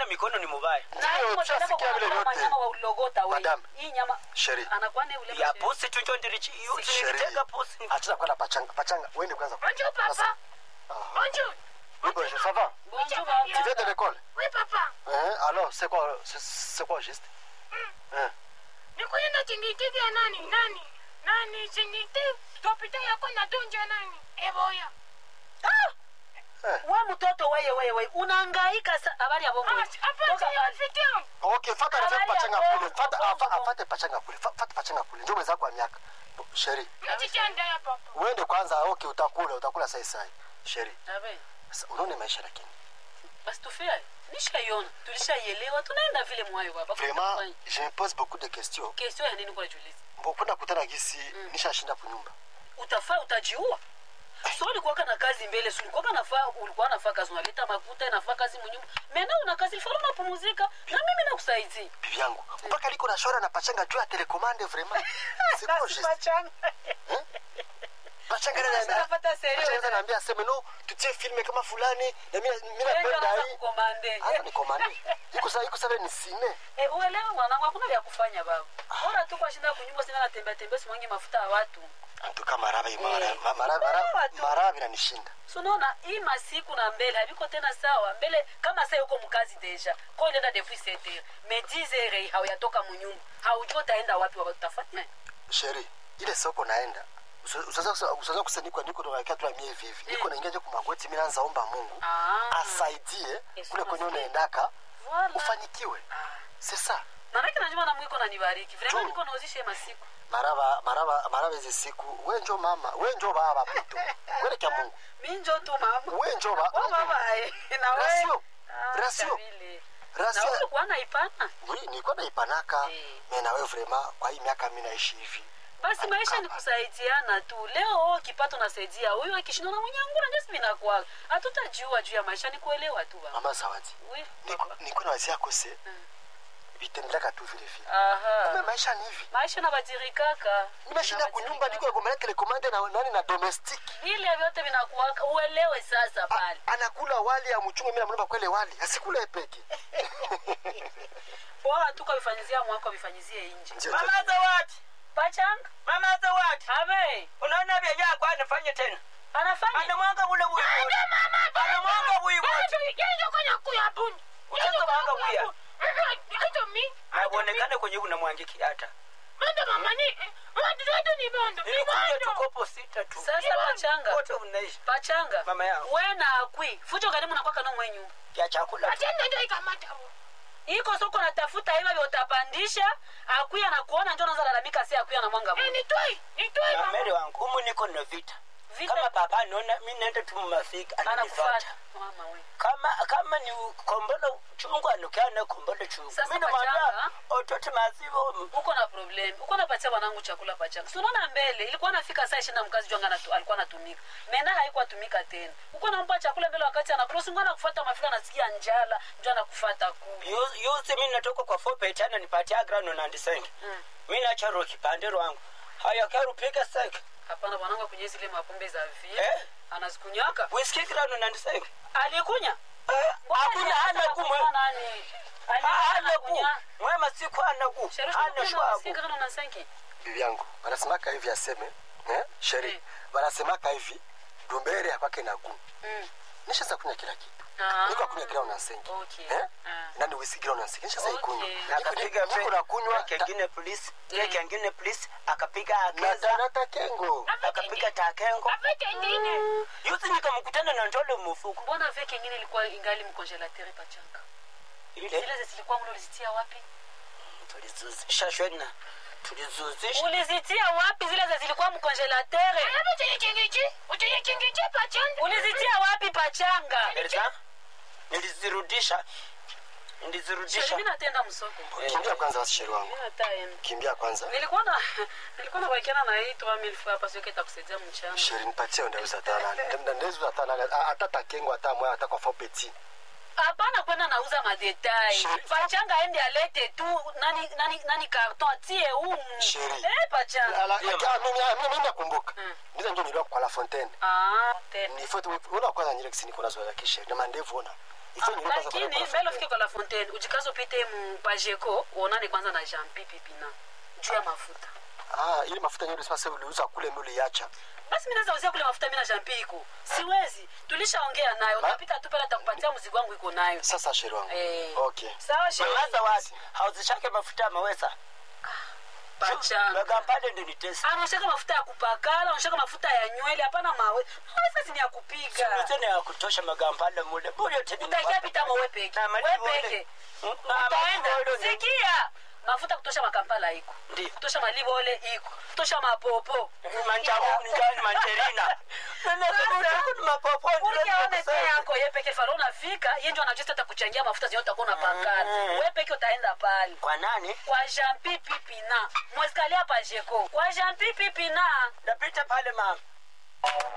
mikono ni mubaya Na Ndio, hiyo tushasikia moja vile kwa vyote. nyama wa ulogota we. Madam. Hii nyama Sheri. anakuwa ni ule ya masheri. pusi tu njo ndirichi Sheri. nilitega pusi Hatuna kwenda pachanga. Pachanga, uende kwanza. Bonjour, papa. Bonjour. Oui, bonjour, ça va? Bonjour, Tu viens de baba. l'école? Oui, papa. Hein? Alors, c'est quoi, c'est- c'est quoi juste? Hein? Nikuenda chingitiki ya nani? Nani? Nani chingiti? Topita yako na donja nani? Eboya. we mtoto weye weye weye unahangaika sa habari ya bongo Ah, wewe. hapa Toka si pale. rafiki yangu. Okay, fata Habari refu ya pachanga kweli, kule. Fata bongo, afa- bongo. afate pachanga kule. Fa- Fata pachanga kule. Ndio mwenzako wa miaka. Sheri, Nachichanda ya papa. uende kwanza. Okay, utakula, utakula sai sai. Sheri, Abe, sasa unaona maisha lakini. basi tufia nishaiona tulishaielewa tunaenda vile mwayo baba Vraiment, je me pose beaucoup de questions. kesio ya nini kwa julizi Mbona kutana gisi nishashinda kunyumba. utafaa utajiua so ulikuwaka na kazi mbele so ulikuwaka nafaa ulikuwa nafaa kazi unaleta makuta inafaa kazi munyumba mena una kazi ilifaa unapumuzika na mimi nakusaidia Bibi yangu, mpaka liko na shora na pachanga juu ya telecommande vraiment. C'est quoi juste? Pachanga na na. Unapata serio. Pachanga naambia aseme no, tutie filme kama fulani na mimi mimi napenda hii. kukomande Hata ni komande. Iko sawa, iko sawa ni sine. Eh, uelewe mwanangu hakuna vya kufanya baba bora tu kwa shinda kunyumba sina natembea tembea simwangi mafuta ya watu Antuka maraba Eh. imara. Maraba Elewa maraba tu. maraba inanishinda. so unaona hii masiku na mbele haviko tena sawa mbele kama saa uko mkazi deja ko ilienda depuis 7 heures mais 10 heures hauyatoka munyumba haujua utaenda wapi wapi utafanya Sheri, ile soko naenda. Usaza usaza kusanikwa niko ndo nakia tu mie hivi hivi. Niko naingia je kumagoti mimi naanza omba Mungu. Ah. Asaidie Yesu kule kwenye asifiwe. unaendaka Voilà. ufanikiwe. C'est ça. manake najua na mwiko nanibariki vraiment Tu. niko nauzisha hii masiku maraba maraba maraba hizi siku we njo mama we njo baba pito kwele kya mungu mi njo tu mama we njo ba Oh, mama eh, na we Rasio. Ah, Rasio. Shabile. na rasia wewe ulikuwa naipana oui nilikuwa naipanaka Eh. me nawe vraiment kwa hii miaka mi naishi hivi basi maisha ni kusaidiana tu leo kipato nasaidia huyu akishindwa na mwenyangura ndio vinakuwa hatutajua juu ya maisha ni kuelewa tu baba mama zawadi Oui, niko papa. niko na wazia kose vitendelaka tu vile vile Aha. kumbe maisha ni hivi maisha nabadirikaka nimeshinda kunyumba niko yagomelea telekomande na nani na domestic vile vyote vinakuwaka uelewe sasa pale anakula wali ya mchungu mimi namlomba kwele wali asikule peke bora tu kavifanyizia mwako vifanyizie nje Ndio, mama zawadi pachanga mama zawadi abe unaona vyenye akwa anafanya tena anafanya anamwanga ule buyi wote anamwanga buyi wote Yeye kwenye kuya buni. Utaanza mwanga buya Hata mi. aonekane kwenye unamwangiki hata Manda mama ni. Watu watu ni bondo. Ni nilikuja bondo. tukopo sita tu sasa pachanga wote unaishi pachanga Mama yangu. we na akwi fujo karimu nakwaka no mwenyu ya chakula tu. Atenda ndio ikamata. huo. iko soko natafuta hivyo vya utapandisha akwi anakuona njo naza lalamika si akwi anamwanga Eh, Mungu. ni toi. Ni toi na mama. mere wangu umu niko na vita Vita- kama papa anaona mi naenda tu mumafika anakufuata ananifata mama we kama kama ni kombolo chungu anukiana kombolo chungu Sasa mimi pachanga. namwambia otote mazivo uko na problem uko napatia wanangu chakula pachanga si unaona mbele ilikuwa nafika saa ishirini na mkazi jwanga natu, alikuwa anatumika mena haikuwa tumika tena uko nampa chakula mbele wakati anakula singo anakufuata mafika nasikia njala njo anakufata kule Yu- yuzi mi natoka kwa fopet ana nipatia grano na ndisenge Mm. mi nacharo kipande rwangu haya karupika seke hapana bwanangu akunywe zile mapombe za vie Eh? anazikunyaka whisky grano na ndisenge alikunya Eh, Bwana hakuna alianza hana na kumwe kunywa nani Alianza hana ku kunywa- mwema siku hana ku Sherehe hana tunakunywa shwabu whisky kama na senki. bibi yangu wanasemaka hivi aseme eh? sheri Eh. wanasemaka hivi dumbere akwake na gu Mm. nishaza kunya kila kitu Ah. niko akunya kila unansengi Okay. eh? Ah. nani wisi kila unansengi nishaza Okay. ikunywa akapiga niko na kunywa kengine polisi Eh. kengine polisi akapiga na akeza nata kengo akapiga takengo Afete ingine. yuzi nikamkutana na ndole mufuko mbona veke ingine ilikuwa ingali mkongelatere pachanga ile zile zilikuwa mlo ulizitia wapi tulizuzisha shwena tulizuzisha ulizitia wapi zile za zilikuwa mkongelatere Hapo chenye chengeji. Uchenye chengeji pachanga. ulizitia wapi pachanga Elza, nilizirudisha Sheri, nilizirudisha mimi natenda msoko kimbia kwanza basi sheri wangu Mimi nataenda. kimbia kwanza nilikuwa na nilikuwa nabakiana na hii 3000 francs hapa sio itakusaidia mchana sheri nipatie ndauza tana ndauza hata nani hata takengo hata moya hata kwa fopeti hapana kwenda nauza madetai Sheri. pachanga aende alete tu nani nani nani karton atie umu Sheri. eh pachanga ala ya mimi mimi mimi nakumbuka Mm. ndizo ndio nilikuwa kwa la fontaine ah tena ni foto una kwanza nyile kisini kuna zoea kisheri na mandevu ona Hicho ni kwanza lakini kwa- mbele ufike kwa la fontaine ujikaze upite mu pajeko uonane kwanza na jean pipi pina juu ya mafuta Ah, ile mafuta yenyewe ulisema sasa uliuza kule mimi uliacha. basi mi naweza uzia kule mafuta mi na jean pi iko siwezi tulishaongea nayo Ma- utapita tu pale atakupatia mzigo wangu iko nayo Sasa sheri wangu. Eh. Okay. sawa shehe. mama zawadi hauzishake mafuta ya mawesa Pachanga. magampale ndo nitesi anashaka mafuta ya kupakala anashaka mafuta ya nywele hapana mawe mawesa ni ya kupiga tena ya kutosha magampale mule bure tena utaingia pita mo wepeke Na mali wepeke wole. Na utaenda mali wole ni- sikia mafuta kutosha makampala iko Ndiyo. kutosha malibole iko kutosha mapopo manjamu njani mancherina uliaone te yako ye peke faro unafika ye ndio anajua hata kuchangia mafuta zenye utakuwa unapakala Mm. we peke utaenda pale kwa nani kwa jean pipi pina mwesikalia pajeko kwa jean pipi pina napita pale mama